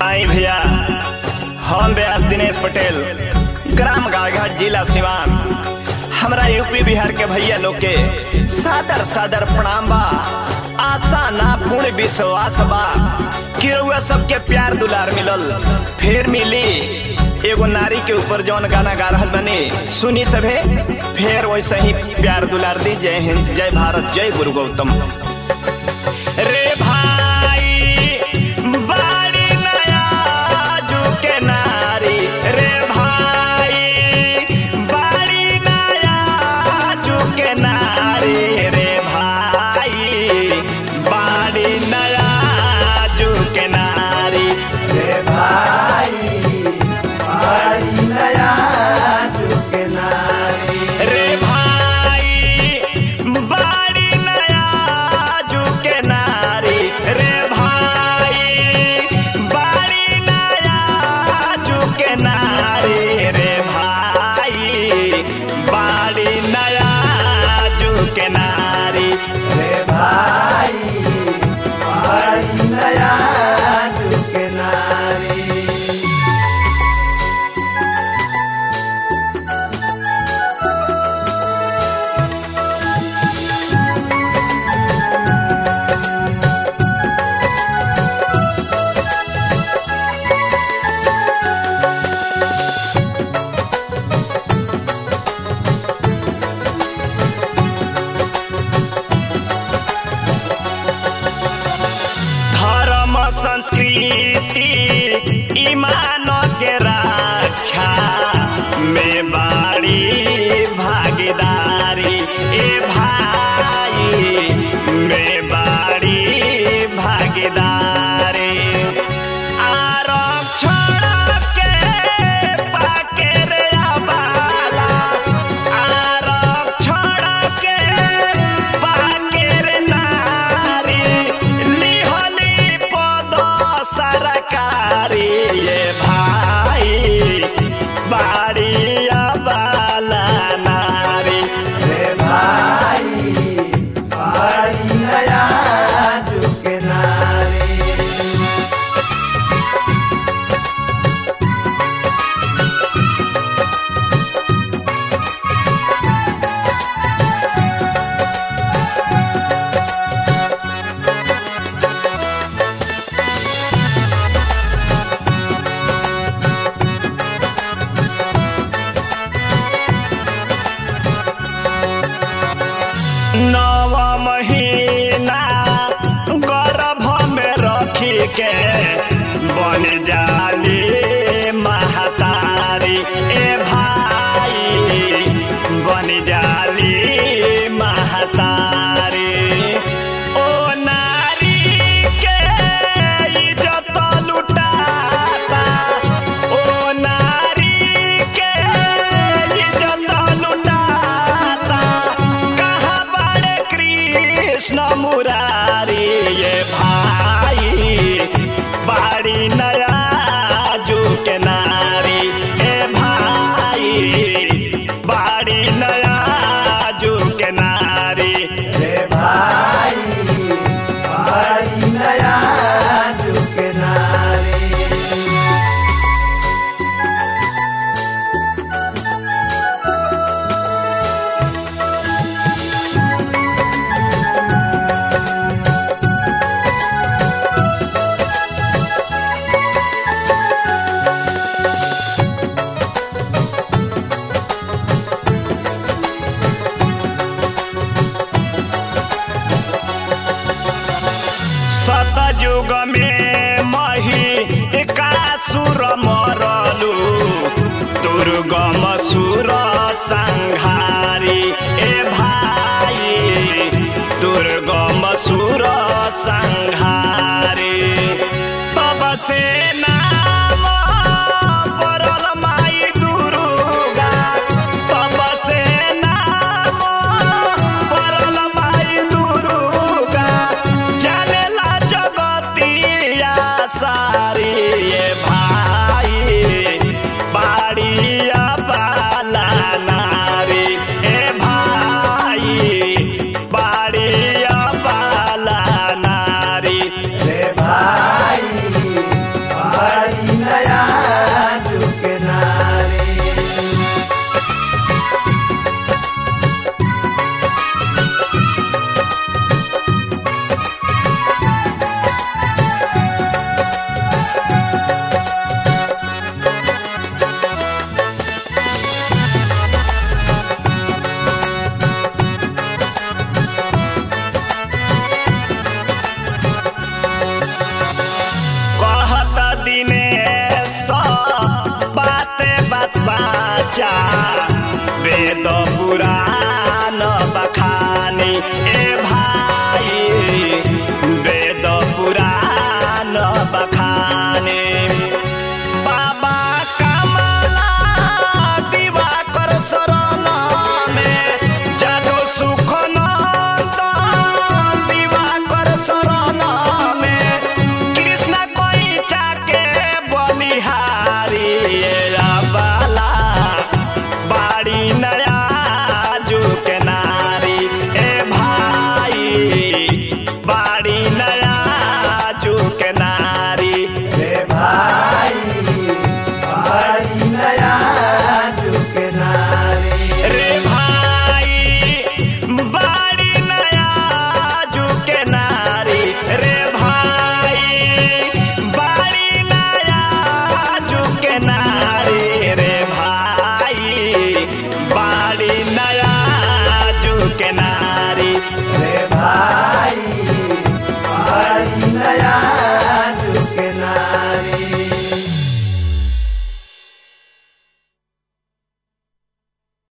आई भैया हम व्यास दिनेश पटेल ग्राम गाड़घाट जिला सिवान हमरा यूपी बिहार के भैया लोग के सादर सादर प्रणाम बा आशा ना पूर्ण विश्वास बा कि रउआ सबके प्यार दुलार मिलल फिर मिली एगो नारी के ऊपर जौन गाना गा रहल बनी सुनी सभे फिर वैसे ही प्यार दुलार दी जय हिंद जय भारत जय गुरु गौतम रे भाई बाड़ी नया जुके नारी रे भाई बाड़ी नया जुके नारी रे भाई बाड़ी नया जुके नारी रे भाई भाई नया झुके नारी रे भाई बाड़ी नया जुके नारी रे भाई बाड़ी नया जुके नारी रे भाई बाड़ी नया जुके नारी रे भाई भाई नया झुके नारी धर्म संस्कृति ईमान के रक्षा में बाड़ी भागीदारी ए भाई में बाड़ी भागीदारी आरक्षण के पाके रे आबाला आरक्षण के पाके रे नारी लिहली पद सरकारी ये भाई बाड़ी आबाला नारी रे भाई भाई नया झुके नारी नव महीना गर्भ में रखी के बन जाली महतारी ए भाई बन जाली महतारी ओ नारी के इज्जत लुटाता ओ नारी के इज्जत लुटाता कहाँ बड़े कृष्ण मुरारी ये भाई बाड़ी नया जुके नारी ए भाई बाड़ी नया जुके नारी रे भाई भाई नया झुके नारी सतयुग में मही कासुर मरलु दुर्गम सुर संहारी ए भाई दुर्गम सुर संहारी तब से नाम पड़ल माई दुर्गा तब से नाम पड़ल माई दुर्गा चलेला जगतिया सारी ये भाई बाड़िया बाला नारी ए भाई बाड़िया बाला नारी रे भाई भाई साचा वेद पुराण बखानी ए भाई